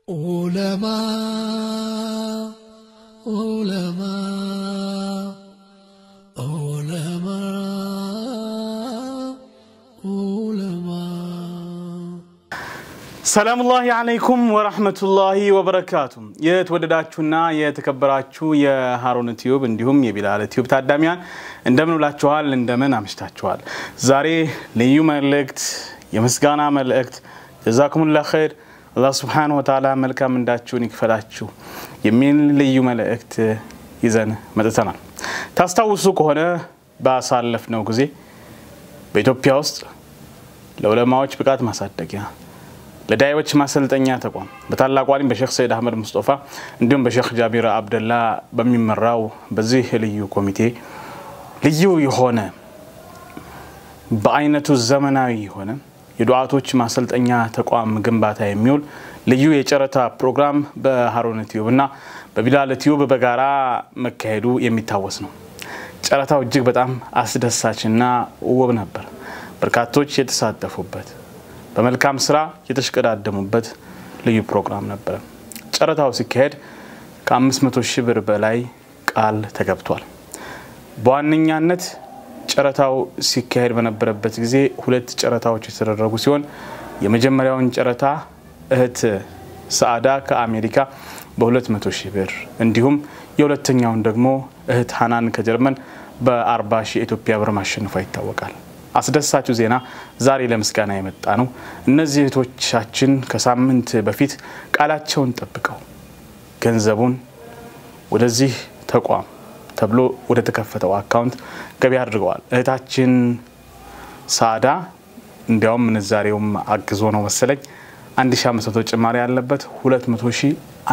علماء علماء علماء علماء ሰላሙላሂ አለይኩም ወረህመቱላሂ ወበረካቱ። የተወደዳችሁና የተከበራችሁ የሃሩን ቲዩብ እንዲሁም የቢላል ቲዩብ ታዳሚያን እንደምን ውላችኋል? እንደምን አምሽታችኋል? ዛሬ ልዩ መልእክት፣ የምስጋና መልእክት ጀዛኩሙላ ኸይር አላህ ስብሓነሁ ወተዓላ መልካም እንዳችሁን ይክፈላችሁ የሚል ልዩ መልእክት ይዘን መጥተናል። ታስታውሱ ከሆነ ባሳለፍነው ጊዜ በኢትዮጵያ ውስጥ ለዑለማዎች ብቃት ማሳደጊያ ለዳይዎች ማሰልጠኛ ተቋም በታላቁ አሊም በሼክ ሰይድ አህመድ ሙስጦፋ እንዲሁም በሼክ ጃቢር አብደላ በሚመራው በዚህ ልዩ ኮሚቴ ልዩ የሆነ በአይነቱ ዘመናዊ የሆነ የዱዓቶች ማሰልጠኛ ተቋም ግንባታ የሚውል ልዩ የጨረታ ፕሮግራም በሃሩን ቲዩብ እና በቢላል ቲዩብ በጋራ መካሄዱ የሚታወስ ነው። ጨረታው እጅግ በጣም አስደሳችና ውብ ነበር። በርካቶች የተሳተፉበት በመልካም ስራ የተሽቀዳደሙበት ልዩ ፕሮግራም ነበረ። ጨረታው ሲካሄድ ከ500 ሺህ ብር በላይ ቃል ተገብቷል። በዋነኛነት ጨረታው ሲካሄድ በነበረበት ጊዜ ሁለት ጨረታዎች የተደረጉ ሲሆን የመጀመሪያውን ጨረታ እህት ሰአዳ ከአሜሪካ በ200 ሺህ ብር እንዲሁም የሁለተኛውን ደግሞ እህት ሀናን ከጀርመን በ40 ሺህ የኢትዮጵያ ብር ማሸነፏ ይታወቃል። አስደሳቹ ዜና ዛሬ ለምስጋና የመጣ ነው። እነዚህ እህቶቻችን ከሳምንት በፊት ቃላቸውን ጠብቀው ገንዘቡን ወደዚህ ተቋም ተብሎ ወደ ተከፈተው አካውንት ገቢ አድርገዋል። እህታችን ሳዳ እንዲያውም ምንዛሬውም አግዞ ነው መሰለኝ 1500 ጭማሪ ያለበት 200 ሺህ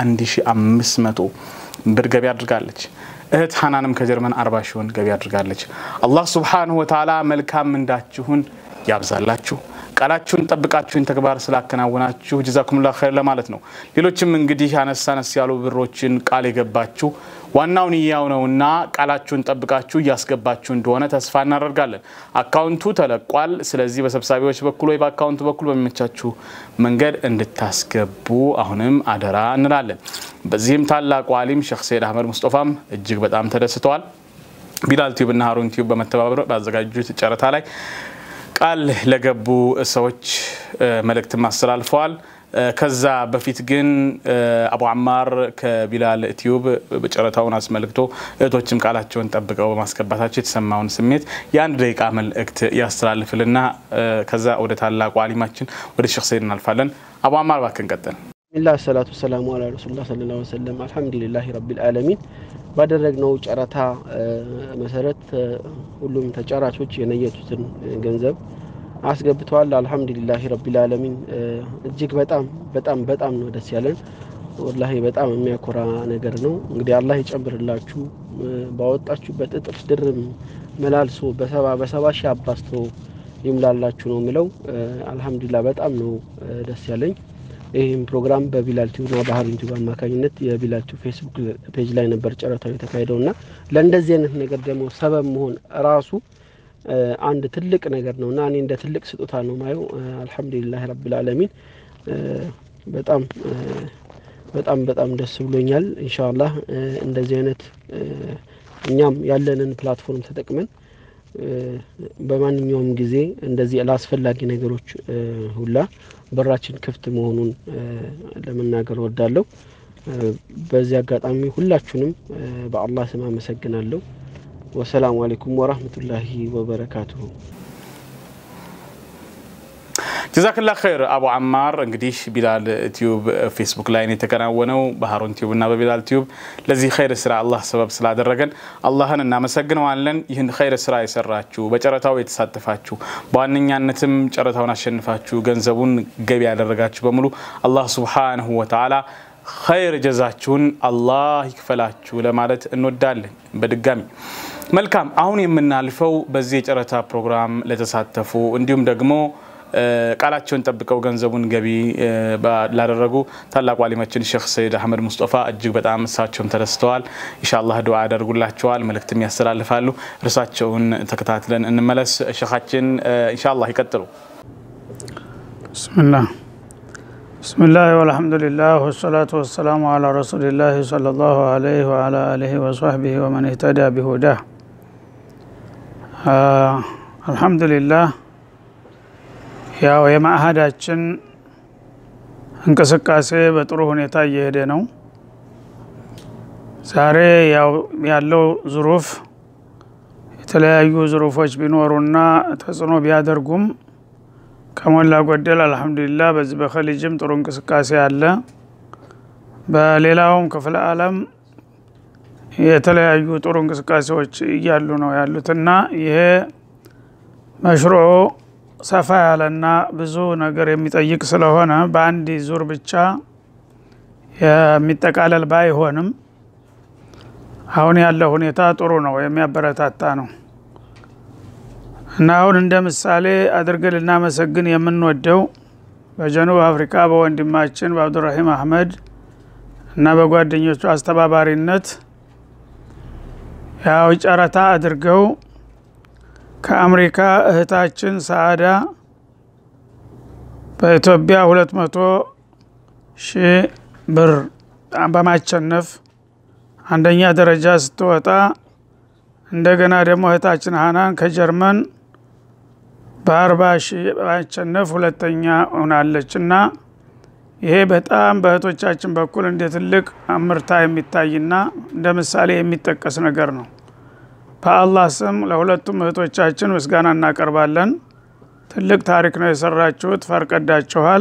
1500 ብር ገቢ አድርጋለች። እህት ሀናንም ከጀርመን አርባ ሺውን ገቢ አድርጋለች። አላህ ሱብሓነሁ ወተዓላ መልካም ምንዳችሁን ያብዛላችሁ። ቃላችሁን ጠብቃችሁን ተግባር ስላከናወናችሁ ጀዛኩሙላህ ኸይር ለማለት ነው። ሌሎችም እንግዲህ አነስ አነስ ያሉ ብሮችን ቃል የገባችሁ ዋናው ንያው ነውና ቃላችሁን ጠብቃችሁ እያስገባችሁ እንደሆነ ተስፋ እናደርጋለን። አካውንቱ ተለቋል። ስለዚህ በሰብሳቢዎች በኩል ወይ በአካውንቱ በኩል በሚመቻችሁ መንገድ እንድታስገቡ አሁንም አደራ እንላለን። በዚህም ታላቁ አሊም ሼክ ሰይድ አህመድ ሙስጦፋም እጅግ በጣም ተደስተዋል። ቢላል ቲዩብ እና ሀሩን ቲዩብ በመተባበር ባዘጋጁት ጨረታ ላይ ቃል ለገቡ ሰዎች መልእክትም አስተላልፈዋል። ከዛ በፊት ግን አቡ አማር ከቢላል ቲዩብ ጨረታውን አስመልክቶ እህቶችም ቃላቸውን ጠብቀው በማስገባታቸው የተሰማውን ስሜት የአንድ ደቂቃ መልእክት ያስተላልፍልና ከዛ ወደ ታላቁ አሊማችን ወደ ሼክ ሰይድ እናልፋለን። አቡ አማር እባክህን ቀጥል። ቢስሚላህ ሰላቱ ሰላሙ አላ ረሱሉላህ ሰለላሁ ዐለይሂ ወሰለም አልሐምዱሊላህ ረቢል ዓለሚን። ባደረግነው ጨረታ መሰረት ሁሉም ተጫራቾች የነየቱትን ገንዘብ አስገብተዋል። አልሐምዱሊላህ ረቢል ዓለሚን። እጅግ በጣም በጣም በጣም ነው ደስ ያለን። ወላሂ በጣም የሚያኮራ ነገር ነው። እንግዲህ አላህ ይጨምርላችሁ፣ ባወጣችሁበት እጥፍ ድርም መላልሶ በሰባ በሰባ ሺህ አባስቶ ይምላላችሁ ነው የምለው። አልሐምዱሊላህ በጣም ነው ደስ ያለኝ። ይህም ፕሮግራም በቢላል ቲዩብ እና በሀሩን ቲዩብ አማካኝነት የቢላል ቲዩብ ፌስቡክ ፔጅ ላይ ነበር ጨረታው የተካሄደው እና ለእንደዚህ አይነት ነገር ደግሞ ሰበብ መሆን ራሱ አንድ ትልቅ ነገር ነው እና እኔ እንደ ትልቅ ስጦታ ነው ማየው። አልሐምዱሊላህ ረብል ዓለሚን በጣም በጣም በጣም ደስ ብሎኛል። ኢንሻአላህ እንደዚህ አይነት እኛም ያለንን ፕላትፎርም ተጠቅመን በማንኛውም ጊዜ እንደዚህ ለአስፈላጊ ነገሮች ሁላ በራችን ክፍት መሆኑን ለመናገር ወዳለሁ። በዚህ አጋጣሚ ሁላችሁንም በአላህ ስም አመሰግናለሁ። ወሰላሙ አሌይኩም ወራህመቱላሂ ወበረካቱሁ። ጀዛክላ ኸይር አቡ አማር። እንግዲህ ቢላል ቲዩብ ፌስቡክ ላይ ነው የተከናወነው፣ በሀሩን ቲዩብ እና በቢላል ቲዩብ ለዚህ ኸይር ስራ አላህ ሰበብ ስላደረገን አላህን እናመሰግነዋለን። ይህን ኸይር ስራ የሰራችሁ በጨረታው የተሳተፋችሁ በዋነኛነትም ጨረታውን አሸንፋችሁ ገንዘቡን ገቢ ያደረጋችሁ በሙሉ አላህ ሱብሓነሁ ወተዓላ ኸይር ጀዛችሁን አላህ ይክፈላችሁ ለማለት እንወዳለን። በድጋሚ መልካም። አሁን የምናልፈው በዚህ የጨረታ ፕሮግራም ለተሳተፉ እንዲሁም ደግሞ ቃላቸውን ጠብቀው ገንዘቡን ገቢ ላደረጉ ታላቁ አሊማችን ሼክ ሰይድ አህመድ ሙስጦፋ እጅግ በጣም እሳቸውም ተደስተዋል። ኢንሻአላህ ዱዓ ያደርጉላቸዋል፣ መልእክትም ያስተላልፋሉ። እርሳቸውን ተከታትለን እንመለስ። ሼኻችን ኢንሻአላህ ይቀጥሉ። ብስምላህ ብስምላህ ወልሐምዱሊላህ ወሰላቱ ወሰላሙ አላ ረሱሊላህ ሰለላሁ አለይህ ወአላ አሊህ ወሰህቢህ ወመን እህተዳ ቢሁዳህ አልሐምዱሊላህ ያው የማዕሀዳችን እንቅስቃሴ በጥሩ ሁኔታ እየሄደ ነው ዛሬ ያው ያለው ዙሩፍ የተለያዩ ዙሩፎች ቢኖሩና ተጽዕኖ ቢያደርጉም ከሞላ ጎደል አልሐምዱሊላህ በዚህ በኸሊጅም ጥሩ እንቅስቃሴ አለ በሌላውም ክፍለ አለም የተለያዩ ጥሩ እንቅስቃሴዎች እያሉ ነው ያሉትና ይሄ መሽሮ ሰፋ ያለና ብዙ ነገር የሚጠይቅ ስለሆነ በአንድ ዙር ብቻ የሚጠቃለል ባይሆንም አሁን ያለው ሁኔታ ጥሩ ነው የሚያበረታታ ነው እና አሁን እንደ ምሳሌ አድርገን ልናመሰግን የምንወደው በጀኑብ አፍሪካ በወንድማችን በአብዱራሂም አህመድ እና በጓደኞቹ አስተባባሪነት ያው ጨረታ አድርገው ከአሜሪካ እህታችን ሰአዳ በኢትዮጵያ ሁለት መቶ ሺህ ብር በማቸነፍ አንደኛ ደረጃ ስትወጣ እንደገና ደግሞ እህታችን ሀናን ከጀርመን በአርባ ሺህ በማቸነፍ ሁለተኛ ሆናለች እና ይሄ በጣም በእህቶቻችን በኩል እንደ ትልቅ አምርታ የሚታይና እንደ ምሳሌ የሚጠቀስ ነገር ነው በአላህ ስም ለሁለቱም እህቶቻችን ምስጋና እናቀርባለን ትልቅ ታሪክ ነው የሰራችሁት ፈርቀዳችኋል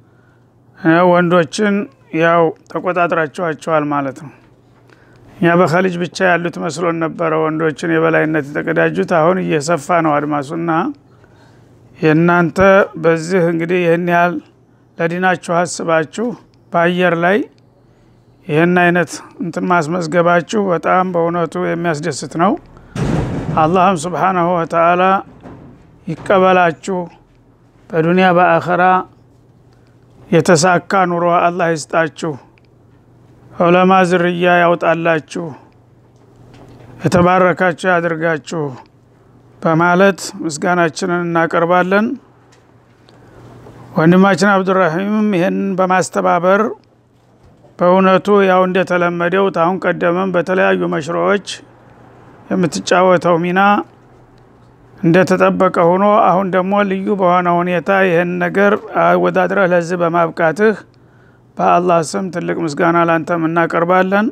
ወንዶችን ያው ተቆጣጥራችኋቸዋል ማለት ነው እኛ በኸሊጅ ብቻ ያሉት መስሎን ነበረ ወንዶችን የበላይነት የተቀዳጁት አሁን እየሰፋ ነው አድማሱና የእናንተ በዚህ እንግዲህ ይህን ያህል ለዲናችሁ አስባችሁ በአየር ላይ ይህን አይነት እንትን ማስመዝገባችሁ በጣም በእውነቱ የሚያስደስት ነው አላህም ስብሓናሁ ወተአላ ይቀበላችሁ በዱንያ በአኸራ የተሳካ ኑሮ አላህ ይስጣችሁ ዑለማ ዝርያ ያውጣላችሁ የተባረካችሁ ያድርጋችሁ በማለት ምስጋናችንን እናቀርባለን ወንድማችን አብዱራሂምም ይህንን በማስተባበር በእውነቱ ያው እንደተለመደው ታሁን ቀደምም በተለያዩ መሽሮዎች የምትጫወተው ሚና እንደተጠበቀ ሆኖ አሁን ደግሞ ልዩ በሆነ ሁኔታ ይህን ነገር አወዳድረህ ለዚህ በማብቃትህ በአላህ ስም ትልቅ ምስጋና ላንተም እናቀርባለን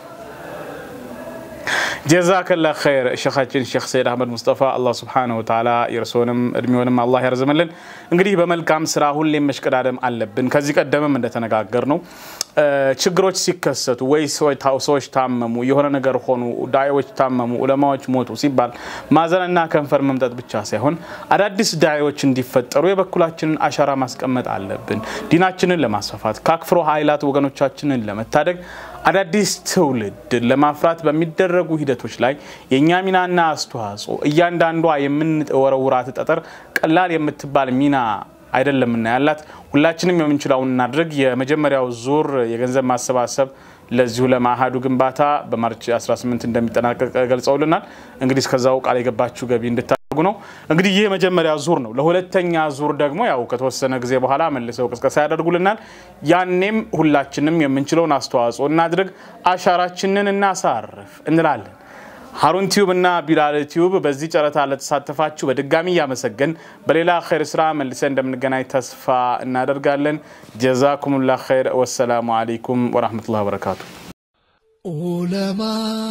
ጀዛከላ ኸይር ሸኻችን ሼክ ሰይድ አህመድ ሙስጠፋ አላህ ስብሓነሁ ወተዓላ የእርስዎንም እድሜውንም አላህ ያርዝምልን። እንግዲህ በመልካም ስራ ሁሌም መሽቀዳደም አለብን። ከዚህ ቀደምም እንደተነጋገር ነው ችግሮች ሲከሰቱ ወይ ሰዎች ታመሙ፣ የሆነ ነገር ሆኑ፣ ዳዒዎች ታመሙ፣ ዑለማዎች ሞቱ ሲባል ማዘንና ከንፈር መምጠጥ ብቻ ሳይሆን አዳዲስ ዳዒዎች እንዲፈጠሩ የበኩላችንን አሻራ ማስቀመጥ አለብን። ዲናችንን ለማስፋፋት ከአክፍሮ ኃይላት ወገኖቻችንን ለመታደግ አዳዲስ ትውልድ ለማፍራት በሚደረጉ ሂደቶች ላይ የእኛ ሚናና አስተዋጽኦ እያንዳንዷ የምንወረውራት ጠጠር ቀላል የምትባል ሚና አይደለምና ያላት ሁላችንም የምንችለውን እናድርግ። የመጀመሪያው ዙር የገንዘብ ማሰባሰብ ለዚሁ ለማዕሀዱ ግንባታ በማርች 18 እንደሚጠናቀቅ ገልጸውልናል። እንግዲህ እስከዛው ቃል የገባችሁ ገቢ እንድታደርጉ ነው። እንግዲህ ይህ የመጀመሪያ ዙር ነው። ለሁለተኛ ዙር ደግሞ ያው ከተወሰነ ጊዜ በኋላ መልሰው ቅስቀሳ ያደርጉልናል። ያኔም ሁላችንም የምንችለውን አስተዋጽኦ እናድርግ፣ አሻራችንን እናሳርፍ እንላለን። ሀሩን ቲዩብ እና ቢላል ቲዩብ በዚህ ጨረታ ለተሳተፋችሁ በድጋሚ እያመሰገን በሌላ ኸይር ስራ መልሰን እንደምንገናኝ ተስፋ እናደርጋለን። ጀዛኩሙላ ኸይር። ወሰላሙ አለይኩም ወራህመቱላሂ ወበረካቱ። ዑለማ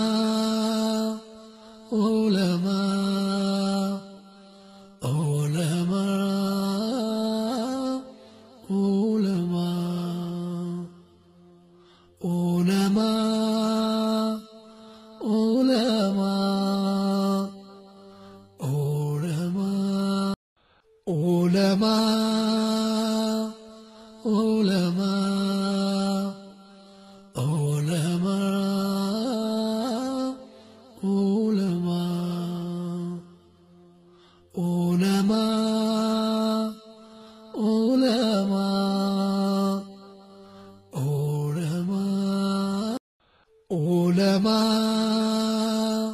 ዑለማ ዑለማ ዑለማ ዑለማ علماء علماء علماء علماء علماء علماء علماء علماء علماء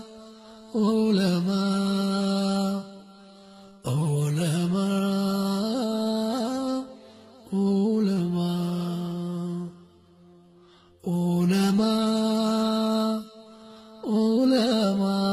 علماء علماء علماء علماء علماء